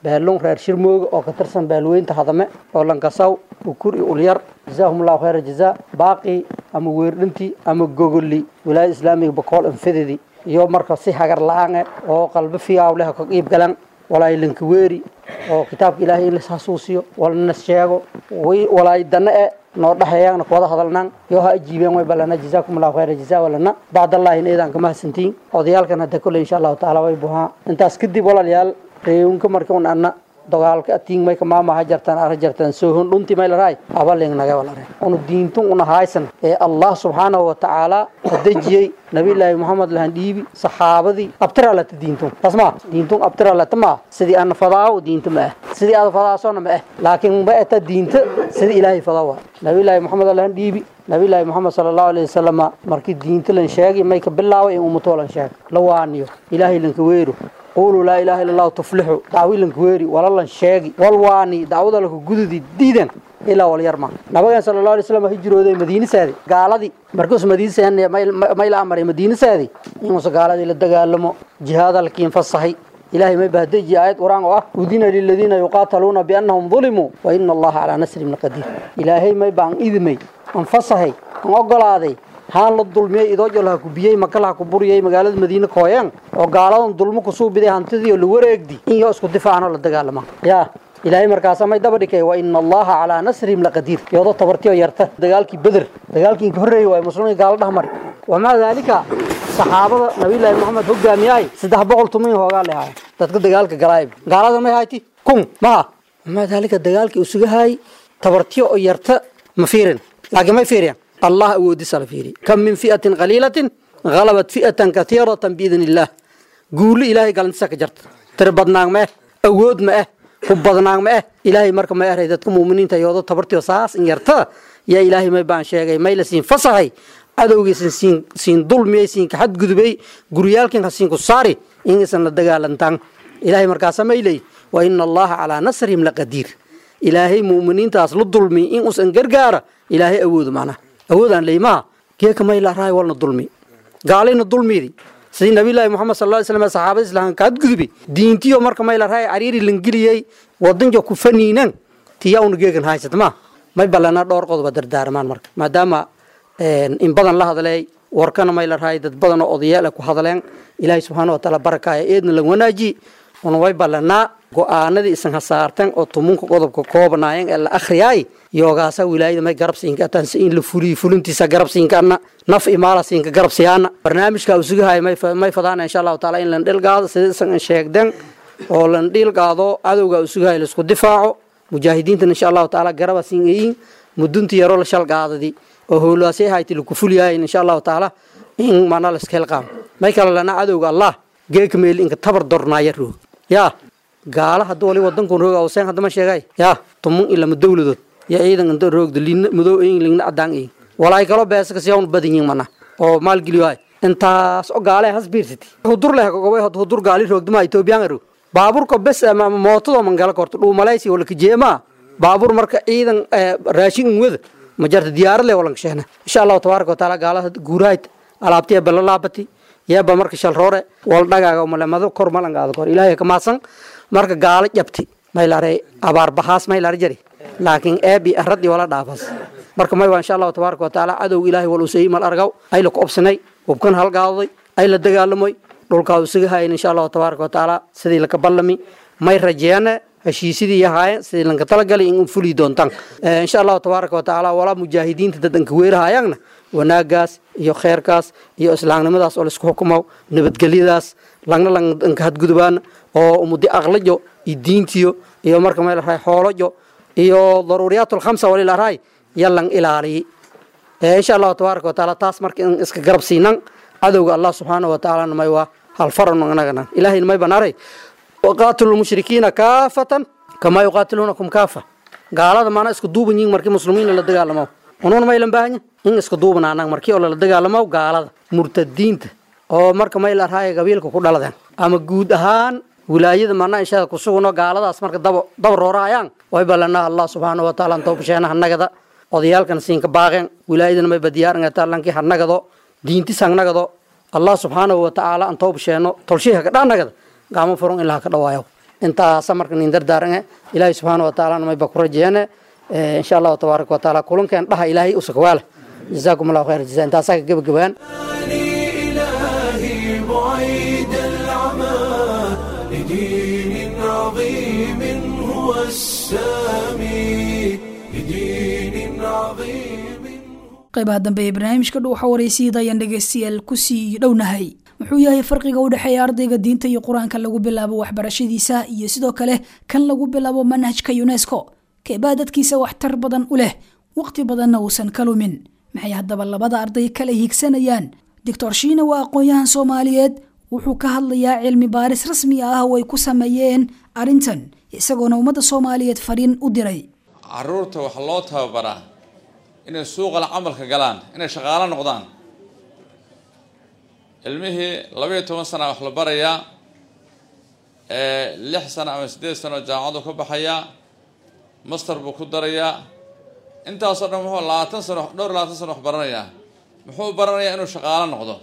beelun reer shirmooga oo ka tirsan beelweynta hadame oo lankasaw ukur iyo ulyar jazaahumullahu khayra jazaa baaqi ama weerdhintii ama gogoli wilaayada islaamiga bakool anfadedi iyo marka si hagar la-aan eh oo qalbo fiyaaw leh ka qiib galan walaay lankaweeri oo kitaabka ilaahay in lashasuusiyo walana sheego walaay dana e noo dhexeeyana kuwada hadalnaan yoo ha ajiibeen way balana jazaakum allahu khayra jazaa walana bacdallahi in eedaan kama hasantiin odayaalkan hadda kole insha allahu tacaala way buhaa intaas kadib walaalayaal reewinka marka un anna dagaalka atiin may kamaamaha jartaan ara jartaan soohon dhunti may laraay abaling naga walare unu diintun una haysan ee allah subxaanahu wa tacaala dejiyey nabiyullaahi muhammad lahan dhiibi saxaabadii abtira lata diintun taas maa diintun abtira lata maa sidii ana fadaawo diinta ma ah sidii aad fadaasona ma ah laakiin ma eta diinta sidii ilaahay fadaa waa nabiyullaahi muhammad lahan dhiibi nabiyullaahi muhammad sala allahu alayhi wasalam markii diinta lan sheegay may ka bilaaway in ummatoo lan sheeg la waaniyo ilaahay lanka weero قولوا لا إله إلا الله تفلحوا دعوي لنك ويري ولا لن شاقي والواني دعوة لك قدودي ديدا إلا واليرمى نبغى صلى الله عليه وسلم هجروا ذي مدينة سادي قال دي مركز مدينة سادي ما إلى أمر مدينة سادي إنه قال دي للدقال جهاد الكين فالصحي إلهي ما بهدج آيات قرآن وآه أذن للذين يقاتلون بأنهم ظلموا وإن الله على نسر من قدير إلهي ما يبان إذمي أنفصحي أنقل هذه haan la dulmiyey idoojol ha ku biyey makal ha ku buriyey magaalada madiine kooyaan oo gaaladan dulmo kusuu biday hantidii oo la wareegdi in yoo isku difaacano la dagaalama yaa ilaahay markaasa may daba dhikay wa ina allaha calaa nasrihim laqadiir yoodo tabartiyo yarta dagaalkii beder dagaalkii inka horreeyey waay muslimiin gaalo dhexmari wamaa daalika saxaabada nabiyullaahi maxamed hogaamiyahay saddex boqol tumin hoogaa lehaaya dadka dagaalka galaayb gaalada may hayti kun maha wamaa daalika dagaalkii usuga haayay tabartiyo oo yarta ma fiirin laakiin may fiiriyaan الله أودي سلفيري كم من فئة قليلة غلبت فئة كثيرة بإذن الله قول إلهي قال نساك جرت تربضنا ما أود ما حبضنا ما إلهي مرك ما أريدتكم مؤمنين تيوضو تبرتي وصاص إن يرتا يا إلهي ما يبان شيء ما يلسين فصحي adowgiisan siin siin dulmiyey siin ka xadgudubay guryaalkin ha siin ku saari inaysan la dagaalantaan ilaahay markaasa mayley wa ina allaha calaa nasrihim laqadiir ilaahay mu'miniintaas la dulmi in usan gargaara ilaahay awoodu macnaha awoodaan leymaha geeka mayla raay walna dulmi gaalayna dulmidi sidii nabiyullaahi muxamed sal ly slam saxaabada islaamka ka hadgudubi diintiyo marka mayla raay cariiri langeliyey wadanjo ku faniinan tiya una geegan haysat ma may ballanaa dhowr qodoba dardaarmaan marka maadaama in badan la hadlay warkana mayla raay dad badan oo odayaal ku hadleen ilaahay subxaana wa taala barakaaya eedna lan wanaaji una way ballanaa go-aanadii isan hasaartan oo tumunka qodobka koobanaayeen ee la akhriyaay yoogaasa wilaayada may garabsiinka atanse in la fuliyo fulintiisa garabsiinkaana naf imaala siinka garabsiyaana barnaamijka usugahay may fadaana insha allahu taala in lan dhilgaado sida isan sheegden oo lan dhilgaado cadowga usugahay laisku difaaco mujaahidiintan insha allahu taala garaba siin eyin mudunti yaroo la shalgaadadi oo howlaasay hayti laku fuliyaayin insha allahu taala in mana la iska helqaamo may kale lana cadowga allah geeka meel inka tabar dornaaya roog yaa gaala hadda wali wadankun roog awseen haddama sheegay yaa tumun ilama dowladood ya ciidan inta roogda liina madow eyin ligna cadaan eyin walaay kaloo beesa kasiyawn badan yihin mana oo maalgeliyo hay intaas oo gaale has biirsati hudur leh gobay hudur gaali roogdama etoobiyaan roog baaburka bes ama mootado mangala korto dhuu malaysi wala kajeema baabur marka ciidan raashin in wada ma jarta diyaarad leh walan kasheena insha allahu tabaaraka wa taala gaalaha guuraayt alaabtiya bala laabati yeeba marka shal roore wal dhagaaga malemado kor malangaada kor ilaahay ka maasan marka gaalo jabti maylare abaar bahaas maylare jari laakiin eebi aradi wala dhaafas marka may waa insha allahu tabaaraka wa taala cadow ilaahay wal usayey mal argaw ay la ku obsanay hubkan halgaaday ay la dagaalamoy dhulkaa usaga hayan insha allahu tabaaraka wa taala sidii laka ballami may rajeeyane heshiisidii yahaayeen sidii lanka talagalay in fuli doontaan insha allahu tabaaraka wa tacaala walaa mujaahidiinta dadanka weerahayaanna wanaagaas iyo kheerkaas iyo islaamnimadaas oo laisku xukumo nabadgelyadaas langna lanka hadgudubaan oo umudi aqlajo iyo diintiyo iyo marka meel rahay xoolojo iyo daruuriyaat lkhamsa walilaraay yalan ilaaliyi insha allahu tabaaraka wa taala taas marka in iska garab siinan cadowga allah subxaanahu wa tacaala may waa halfaran anagana ilahayna may banaray waqaatilu lmushrikiina kaafatan kamaa yuqaatiluunakum kaafa gaalada maana isku duuban yihin markii muslimiin la dagaalamo unuuna maylan baahanya in isku duuban anag markii oo lala dagaalamo gaalada murtadiinta oo marka may la raaya qabiilka ku dhaladeen ama guud ahaan wilaayada mana inshaada kusuguno gaaladaas marka daba daba roorahayaan way ballanaa allah subxaanahu wa taala antawbasheena hanagada odayaalkan siinka baaqeen wilaayadana may badiyaarangatalankii hanagado diintis hanagado allah subxaanahu wa tacaala antawbasheeno tolshiha ka dhanagada gaamo furun ilaa ka dhawaayo intaasa marka nin dardaarange ilaahay subxaana watacaala mayba ku rajeeyane insha allahu tabaaraka watacaala kulankeen dhaha ilaahay usakawaale jazaakum allahu khayr jazaa intaasaa ka gebagabaan إلهي بعيد العمى لدين عظيم هو السامي لدين عظيم qaybaha dambe ee barnaamijka dhuuxa waraysiida ayaan dhegaystayaal kusii dhownahay muxuu yahay farqiga u dhexeeya ardayga diinta iyo qur-aanka lagu bilaabo waxbarashadiisa iyo sidoo kale kan lagu bilaabo manhajka unesco keebaa dadkiisa waxtar badan u leh waqti badanna uusan ka lumin maxay haddaba labada arday kala hiigsanayaan doctor shiina waa aqoon-yahan soomaaliyeed wuxuu ka hadlayaa cilmi baaris rasmi ah oo ay ku sameeyeen arrintan isagoona ummadda soomaaliyeed fariin u diray caruurta waxaa loo tababaraa inay suuqala camalka galaan inay shaqaalo noqdaan ilmihii labaiyo toban sana wax la barayaa lix sano ama siddeed sano jaamacadu ka baxayaa master buu ku darayaa intaasoo dhan muxuu labaatan sano dhowr iyo labaatan sano wax baranayaa muxuu baranayaa inuu shaqaalo noqdo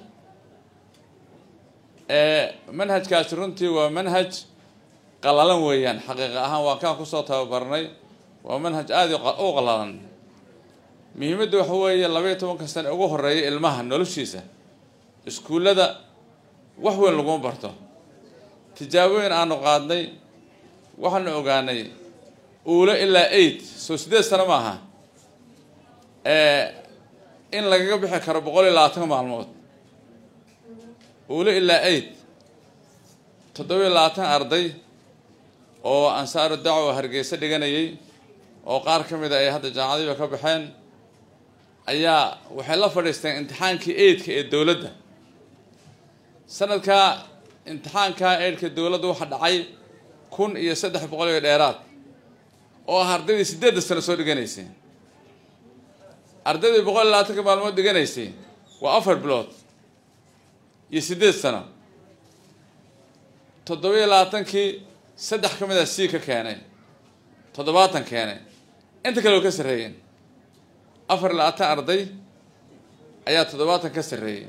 manhajkaasi runtii waa manhaj qalalan weeyaan xaqiiqa ahaan waa kaan kusoo tababarnay waa manhaj aada u qalalan muhiimadda waxa weeye labaiyo tobanka sane ugu horeeya ilmaha noloshiisa iskuullada wax weyn laguma barto tijaabooyin aanu qaadnay waxaanu ogaanay uule ilaa eight soo siddeed sano maaha in lagaga bixi karo boqol iyo labaatan maalmood uule ilaa eight toddoba iyo labaatan arday oo ansaaru dacwa hargeysa dhiganayay oo qaar ka mid a ay hadda jaamacadiiba ka baxeen ayaa waxay la fadhiisteen imtixaankii eidka ee dowladda sanadkaa imtixaankaa eidhka dowladda waxaa dhacay kun iyo saddex boqol iyo dheeraad oo ah ardaydii siddeedda sano soo dhiganaysay ardaydii boqol iyo labaatanka maalmood dhiganaysay waa afar bilood iyo siddeed sano toddoba iyo labaatankii saddex ka mid a c ka keenay toddobaatan keenay inta kale oo ka sarreeyeen afar iyo labaatan arday ayaa toddobaatan ka sarreeyey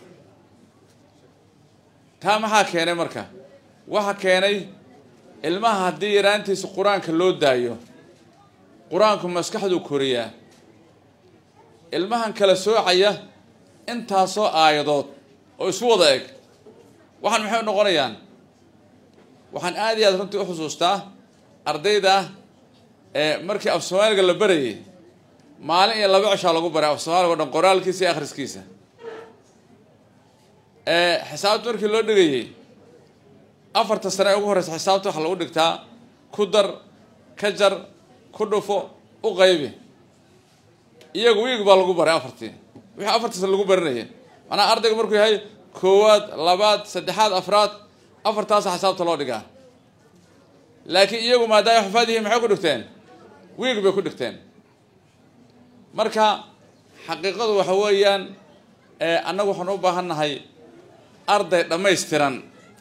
taa maxaa keenay marka waxaa keenay ilmaha haddii yaraantiisa qur-aanka loo daayo qur-aanku maskaxduu koriyaa ilmahan kala soocaya intaasoo aayadood oo isu wada eg waxaan maxay u noqonayaan waxaan aad iyo aad runtii u xusuustaa ardayda ee markii af soomaaliga la barayay maalin iyo laba cishaa lagu baray af soomaaliga o dhan qoraalkiisa iyo akhriskiisa xisaabta markii loo dhigayay afarta sane ee ugu horeysa xisaabta waxaa lagu dhigtaa ku dar ka jar ku dhufo u qaybi iyagu wiig baa lagu baray afartii wixii afarta sane lagu barinayay macnaha ardayga markuu yahay koowaad labaad saddexaad afraad afartaasa xisaabta loo dhigaa laakiin iyagu maadaama xufaad yihiin maxay ku dhigteen wiig bay ku dhigteen marka xaqiiqadu waxa weeyaan annagu waxaan u baahan nahay arday dhammaystiran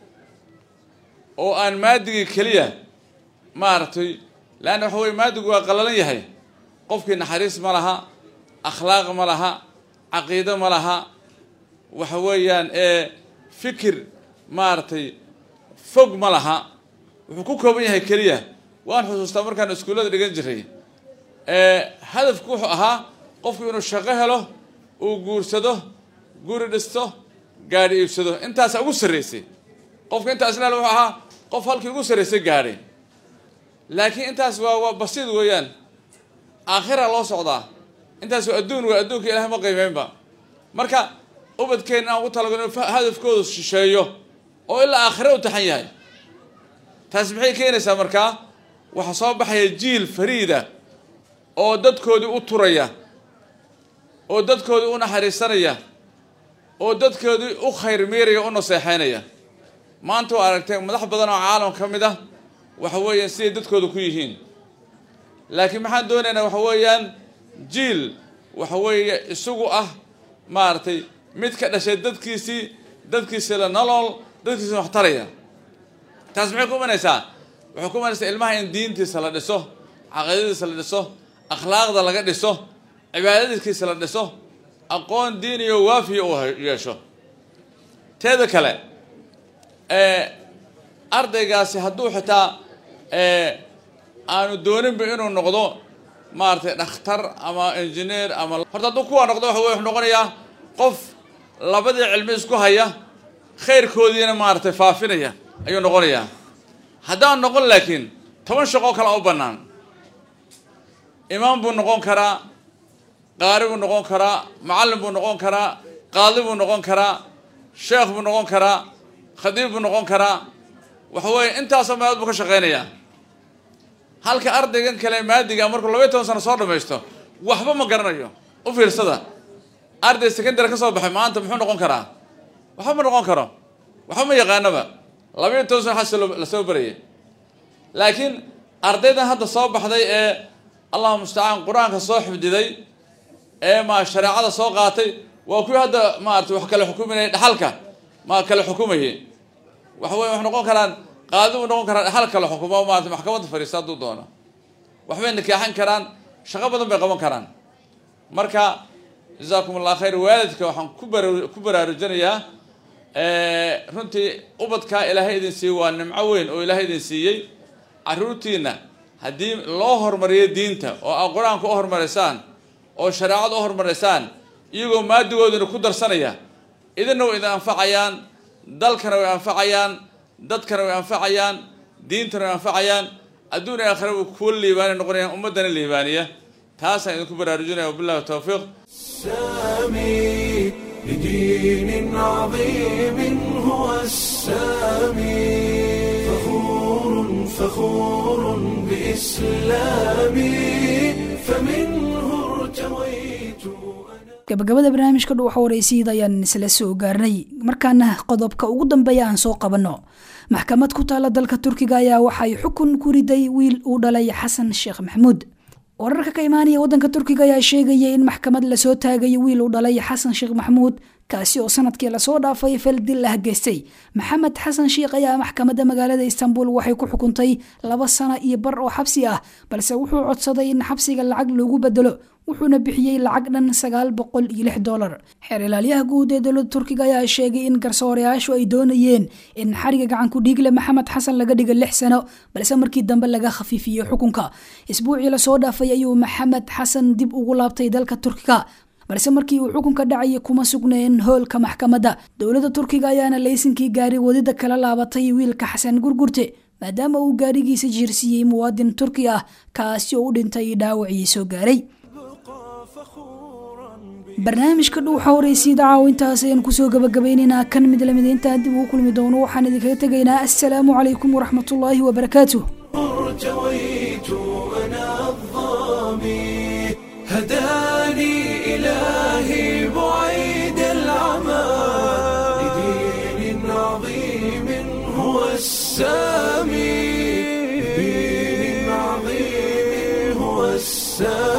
oo aan maadigii keliya maaragtay leanna waxa weye maadigu waa qalalan yahay qofkii naxariis ma laha akhlaaq ma laha caqiido ma laha waxa weeyaan fikir maaragtay fog ma laha wuxuu ku kooban yahay keliya waan xusuustaa markaan iskuullada dhigan jiray hadafku wuxuu ahaa qofku inuu shaqo helo uu guursado guri dhisto gaadhi iibsado intaasa ugu sarreysay qofka intaas laal wuxuu ahaa qof halkii ugu sarreysay gaadhay laakiin intaas waa waa basiid weeyaan aakhira loo socdaa intaas waa adduun waa adduunka ilahay ma qiimeynba marka ubadkeenna aan ugu talagalo inu hadafkoodu shisheeyo oo ilaa aakhire u taxan yahay taas maxay keenaysaa markaa waxaa soo baxaya jiil fariida oo dadkoodii u turaya oo dadkoodii u naxariisanaya oo dadkoodii u khayr miiraya u naseexeynaya maanta waa aragteen madax badan oo caalam ka mid ah waxa weeyaan siday dadkooda ku yihiin laakiin maxaan doonaynaa waxa weeyaan jiil waxa weeye isagu ah maaragtay mid ka dhashay dadkiisii dadkiisii la nolol dadkiisi wax taraya taas maxay ku imanaysaa waxay ku imanaysaa ilmaha in diintiisa la dhiso caqiidadiisa la dhiso akhlaaqda laga dhiso cibaadadiiskiisa la dhiso aqoon diiniyo waafiya uu yeesho teeda kale ardaygaasi hadduu xitaa aanu dooninba inuu noqdo maaragtay dhakhtar ama engineer ama horta hadduu kuwaa noqdo waxa wey wuxuu noqonayaa qof labadii cilmi isku haya khayrkoodiina maaragtay faafinaya ayuu noqonayaa haddaan noqon laakiin toban shaqoo kale u bannaan imaam buu noqon karaa qaari buu noqon karaa macallin buu noqon karaa qaadi buu noqon karaa sheekh buu noqon karaa khadiib buu noqon karaa waxa weeye intaasoo meelood buu ka shaqaynayaa halka ardaygan kale maadiga markuu labaiy toban sano soo dhamaysto waxba ma garanayo u fiirsada arday secondary ka soo baxay maanta muxuu noqon karaa waxba ma noqon karo waxba ma yaqaanaba labaiyo toban sano xas lasoo barayay laakiin ardaydan hadda soo baxday ee allahuma mustacaan qur-aanka soo xifdiday ee ma shareecada soo qaatay waa kuwii hadda maarata wax kale xukuminaya dhaxalka ma kale xukumayay waxa weye wax noqon karaan qaadi buu noqon karaa dhaxal kale xukumo maarata maxkamadda fadhiista hadduu doono waxbay nikaaxin karaan shaqo badan bay qaban karaan marka jazaakum allah khayr waalidka waxaan ku bara ku baraarujinayaa runtii ubadkaa ilaahay idin siiyey waa nimco weyn oo ilaahay idin siiyey caruurtiina haddii loo hormariyo diinta oo aad qur-aanka u hormarisaan oo shareecada u hormarisaan iyagoo maadigoodina ku darsanaya idinna way idin anfacayaan dalkana way anfacayaan dadkana way anfacayaan diintana way anfacayaan adduun iyo aakhira way kuwa liibaani noqonayaan ummaddana liibaaniya taasaan idinku baraarujinaya wabillahi tawfiiq السامي لدين عظيم هو السامي فخور فخور بإسلامي فمنه ارتويت gabagabada barnaamijka dhuuxa waraysiid ayaan isla soo gaarnay markaana qodobka ugu dambeeya aan soo qabanno maxkamad ku taala dalka turkiga ayaa waxay xukun ku riday wiil uu dhalay xasan sheekh maxamuud wararka ka imaanaya wadanka turkiga ayaa sheegaya in maxkamad lasoo taagayo wiil uu dhalay xasan sheekh maxamuud kaasi oo sanadkii lasoo dhaafay fal dil ah geystay maxamed xasan sheekh ayaa maxkamadda magaalada istanbul waxay ku xukuntay laba sano iyo bar oo xabsi ah balse wuxuu codsaday in xabsiga lacag loogu bedelo wuxuuna bixiyey lacag dhan sagaal boqol iyo lix dolar xeer ilaalyaha guud ee dowladda turkiga ayaa sheegay in garsoorayaashu ay doonayeen in xariga gacanku dhiigle maxamed xasan laga dhiga lix sano balse markii dambe laga khafiifiyey xukunka isbuucii lasoo dhaafay ayuu maxamed xasan dib ugu laabtay dalka turkiga balse markii uu xukunka dhacayay kuma sugneen hoolka maxkamadda dowladda turkiga ayaana laysinkii gaari wadida kala laabatay wiilka xasan gurgurte maadaama uu gaarigiisa jiirsiiyey muwaadin turki ah kaasi oo u dhintay dhaawacii soo gaaray barnaamijka dhuuxa horeysiida caawintaas ayaan kusoo gabagabaynaynaa kan mid lamid intaan dib ugu kulmi doono waxaan idinkaga tegaynaa assalaamu calaykum waraxmatullaahi wabarakaatuh ارتويت أنا الظامي هداني إلهي بعيد العمى لدين عظيم هو السامي لدين عظيم هو السامي